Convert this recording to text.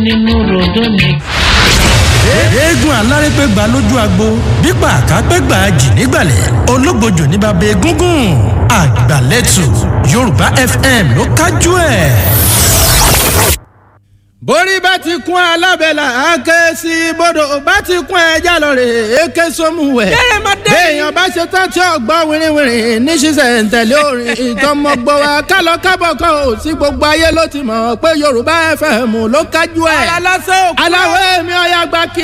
nínú ròdó ni. eégún alárépégbà lójú agbo bípa àkápégbà jì nígbàlẹ̀ ológbòjò ní bàbá egúngún àgbàlẹ́tù yorùbá fm ló kájú ẹ̀. borí bá ti kún alábẹ́là àáké sí bodò bá ti kún ẹja lọ́rẹ̀ èké sómùwẹ̀. béèyàn bá ṣe tán tí ọgbọ́n wìrìwìrì ní ṣiṣẹ́ ntẹ̀lé orin ìtọ́mọgbọ́ wa kálọ kábọ̀ kan ò sí gbogbo ayé ló ti mọ̀ pé yorùbá fm ló kájú ẹ̀. aláwọ̀ èmi ọ̀yà gbà kí.